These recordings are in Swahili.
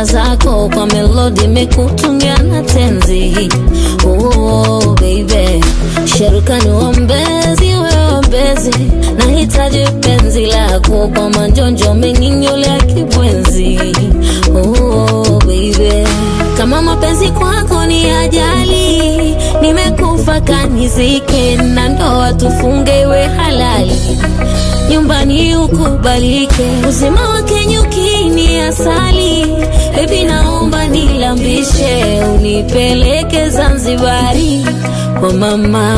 raha zako kwa melodi mekutungia na tenzi oh, baby sherukani wambezi weombezi nahitaji penzi lako kwa manjonjo menginyole ya kibwenzi oh, baby kama mapenzi kwako ni ajali nimekufa kanizike na ndoa tufunge iwe halali nyumbani ukubalike uzima wake nyukini asali bebi naomba nilambishe unipeleke zanzibari kwa mama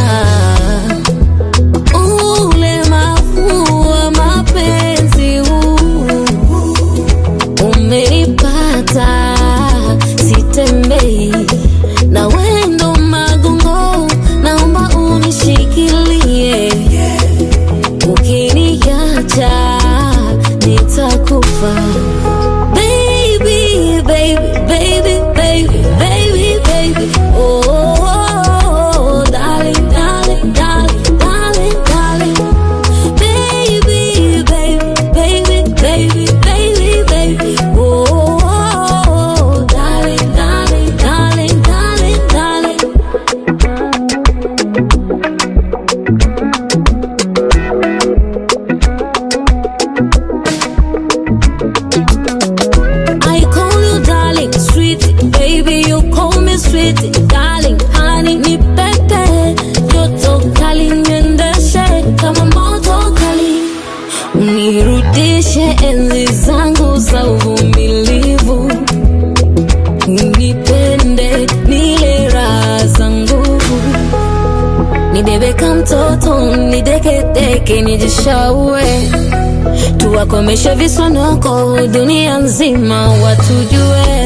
ulemavu wa mapenzi huu umenipata sitembei na wendo magongo naomba unishikilie ukiniacha nitakufa baby baby baby baby baby baby oh, oh, oh darling darling darling darling darling baby baby baby baby baby baby oh, oh, oh darling darling darling darling darling I call you darling, sweet baby, you call me sweet darling, honey ni pepe, joto kali niendeshe kama moto kali, unirudishe enzi zangu za uvumilivu, unipende nile raha za nguvu, nibebe kama mtoto, nidekedeke, nijishaue tuwakomeshe visonoko dunia nzima watujue